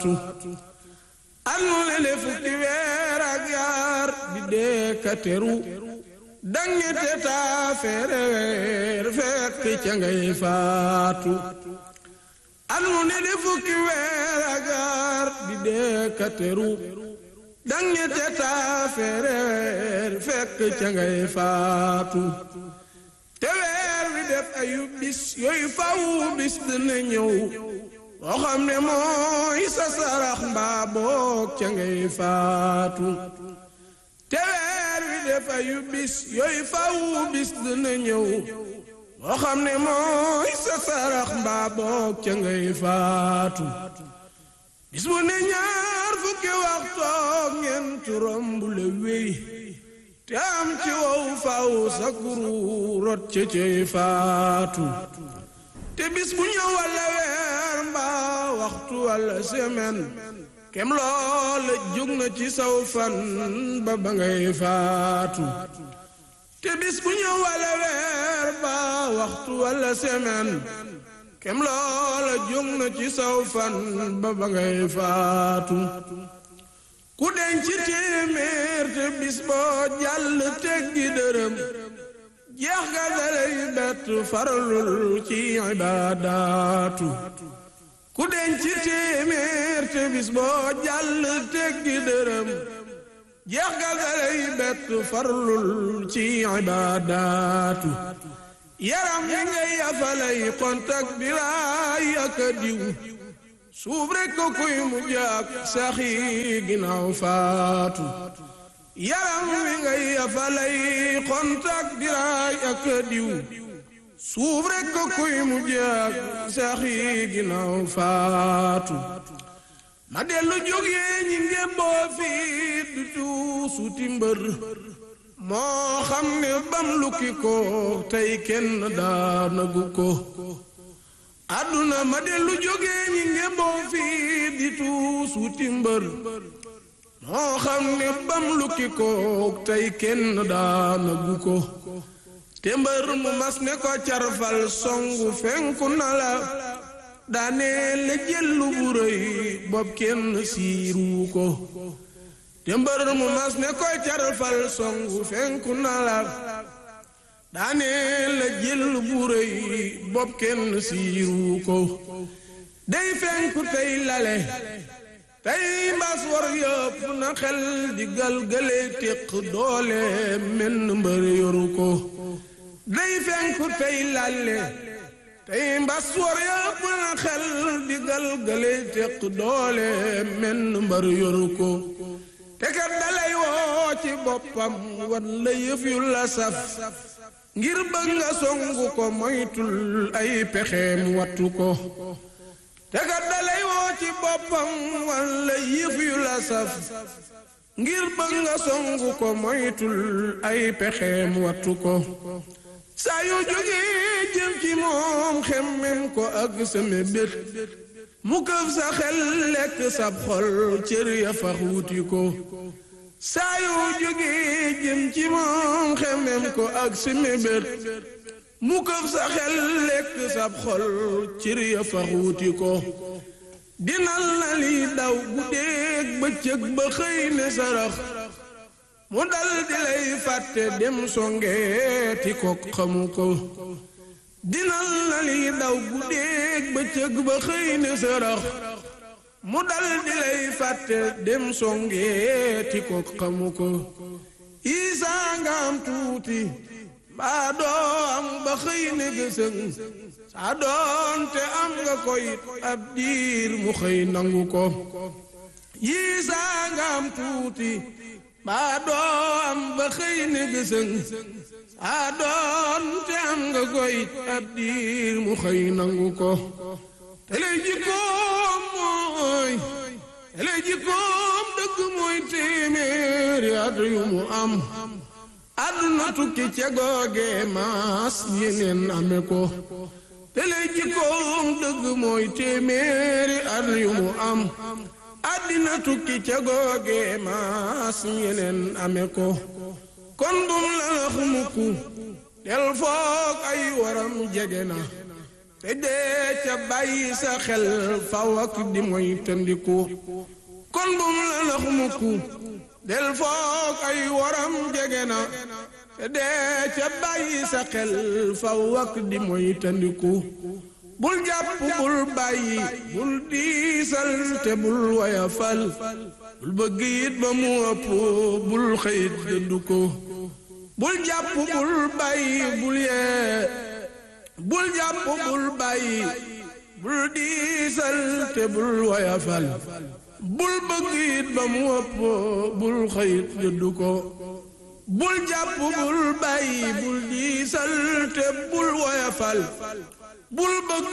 faatu at mu ne le fukki weer ak yaar di dee ka teru dangete taa feere weer fekk ca ngay faatu at mu ne le fukki weer ak yaar di dee ka teru dangete taa feere weer fekk ca ngay faatu te weer wi def ayu bis yooyu faw bis dina ñëw boo xam ne mooy sa sarax mbaa boog ca ngay faatu te weer wi def ayu bis yooyu faw bis dina ñëw boo xam ne mooy sa sarax mbaa boog ca ngay faatu bis bu ne ñaar fukki waxtoog ñeent romb la wéy te am ci wow faw sa kuru rot ca cay faatu te bis bu ñëw walla weer mbaa waxtu walla semaine kem loola jóg na ci saw fan ba ba ngay faatu te bis bu ñëw walla weer mbaa waxtu walla semaine kem loola jóg na ci saw fan ba ba ngay faatu ku denc téeméer te bis boo jàll teggi dërëm jeex ga dalay bett faralul ci ibaadaatu ku denc téeméer te bis boo jàll teggi dërëm jeex ga dalay bett faralul ci ibaadaatu yaram yi ngay afalay kontak di raay ak diw suuf rekk ko kuy mu jaag saxi ginnaaw faatu yaram wi ngay afalay kontak diraay ak diw suuf rekk ko kuy mu jaag saxi ginnaaw faatu ma dellu jógee ñi ngémboo fii du tuusuti mbër moo xam ne bam lukki ko tey kenn daanagu ko àdduna ma dellu jógee ñi ngémboo fii di tuus wuti mbër moo xam ne bam lukki ko tey kenn daanagu ko te mbër mu mas ne ko carfal songu fenku na la daanee la jëllu bu rëy bopp kenn siiru ko te mbër mu mas ne ko carfal songu fenku na la daanee la jël bu rëy bopp kenn siiru ko day fenku tey lale tey mbas war yëpp na xel di galgale téq doole menn mbër yoru ko day fenku tey lale tey mbas war yëpp na xel di galgale téq doole menn mbër yoru ko te kat dalay woo ci boppam wan la yëf yu la saf ngir bëgg nga songu ko moytul ay pexeem wattu ko te kat dalay woo ci boppam walla yëf yu la saf ngir bëgg nga songu ko moytul ay pexeem wattu ko saa yu jógee jëm ci moom xemmem ko ak sama bét mu këf sa xel lekk sab xol cër ya fax wuti ko saa yu jógee jëm ci moom xemem ko ak si mébét mu këf sa xel lekk sab xol cër ya fax wuti ko dinal na li daw guddeeg bëccëg ba xëy ne sarax mu dal di lay fàtte dem songeeti ko xamu ko dinal na li daw guddeeg bëccëg ba xëy ne sarax mu dal di lay fàtte dem songeeti ko xamu ko isaa nga am tuuti mbaa doo am ba xëy ne gësëng saa doonte am nga koy ab diir mu xëy nangu ko yiisaa nga am tuuti mbaa doo am ba xëy ne gësëng saa doonte am nga koy ab diir mu xëy nangu ko te lay jikkoom mooy te lay jikkoom dëgg mooy téeméeri at yu mu am àdduna tukki ca googe maas yeneen ame ko te lay jikkoom dëgg mooy téeméeri at yu mu am àddina tukki ca googe maas yeneen ame ko kon bum la nax mukk del foog ay waram jege na te dee ca bàyyi sa xel faw ak di moy tëndiku kon bum la nax mukku del foog ay waram jege na te dee ca bàyyi sa xel faw ak di moy tëndiku bul jàpp bul bàyyi bul diisal te bul wayafal bul bëgg it ba mu ëpp bul xëyit dëddu ko bul jàpp bul bàyyi bul yee bul jàpp bul bàyyi bul diisal te bul wayafal bul bëgg it ba mu ëpp bul xëyit dëddu ko bul jàpp bul bàyyi bul diisal te bul wayafal bul bëgg